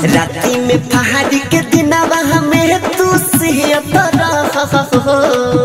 राती में पहाड़ी के दिनावा हमें तू सिहत रहो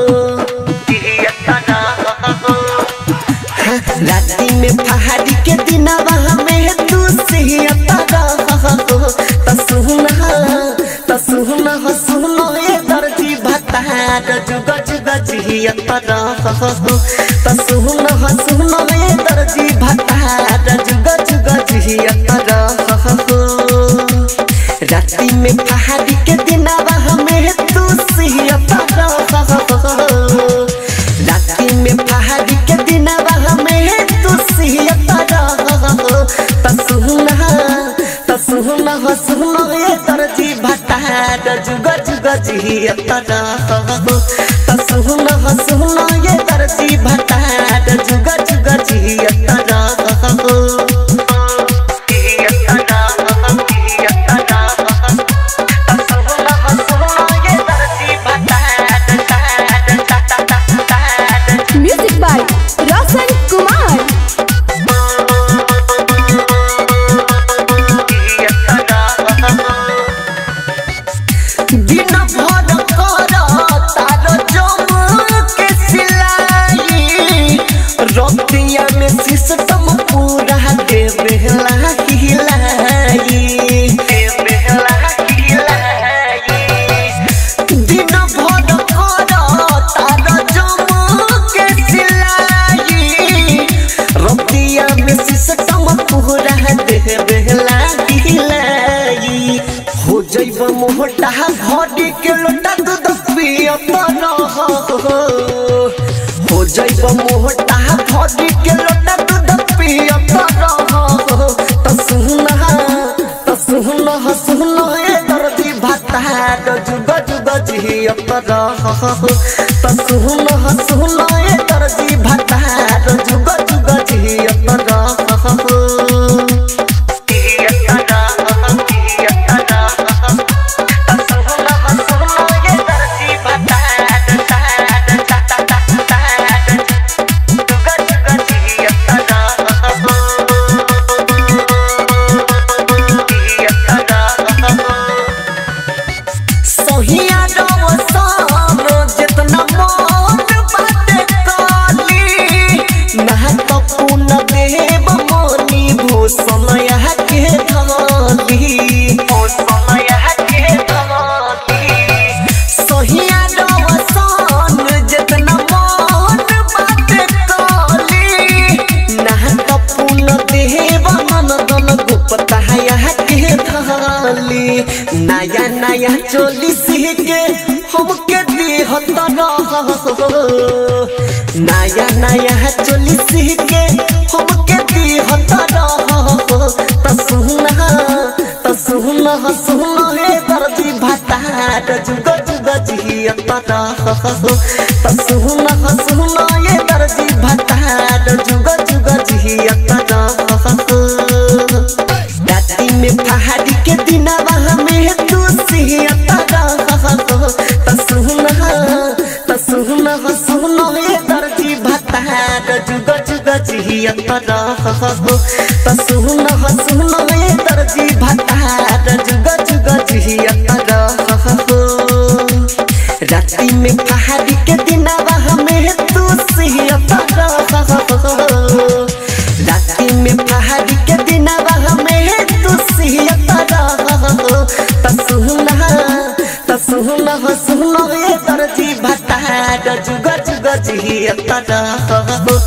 राती में पहाड़ी के दिनावा हमें तू सिहत रहो त सुना त सुना हो सुनो ए दर्जी भतार जुग जुग जियत रहो त सुना हो सुनो ए दर्जी भतार जुग जुग जियत रहो राती में पहाड़ी के दिनावा हमें तू सिहत रहो राती में पहाड़ी के दिनावा हमें तू सिहत रहो त सुना त सुना हो सुनो ये दर्जी भतार जुग जुग जियत रहो त सुना हो सुनो ये दर्जी भतार जुग जुग जियत रहो म्यूजिक बाय रोशन कुमार दिन भर कर तार जम के सिलाई रतिया में सिस्टम पूरा दे बेहला हिलाई दिन भर कर तार जम के सिलाई रतिया में सिस्टम पूरा दे बेहला हिलाई हो जइब मोहटा भरी के लोटा दूध पियत रह हो जइब मोहटा भरी के लोटा दूध पियत रह त सुना त सुना सुना ए दर्दी भाता जुग जुग जियत रह त सुना सुना ए दर्दी भाता जुग जुग जियत रह सहिया रवसान जितना मन बाटे काली महत पुन देव मोनी भूषण यह के धमाली सहिया रवसान जितना मन बाटे काली महत पुन देव नंदन गुप्ता यह के धाली नया नया चोली सीखे हमके दिहत रहो नया नया चोली सीखे हमके दिहत रहो त सुना त सुना सुना हे दर्दी भतार जुग जुग जियत रहो त सुना सुना ये दर्दी भतार जुग जुग जियत रहो राती में पहाड़ी के दिनावा हमें तू सिहत रहो त सुना त सुना सुनो ये दर्जी भतार जुग जुग जियत रहो त सुना सुनो ये दर्जी भतार जुग जुग जियत रहो राती में पहाड़ी के दिनावा हमें तू सिहत रहो राती में पहाड़ी के दिनावा हमें तू सिहत रहो त सुना त सुना सुनो ये दर्जी भतार जुग जुग जियत रहो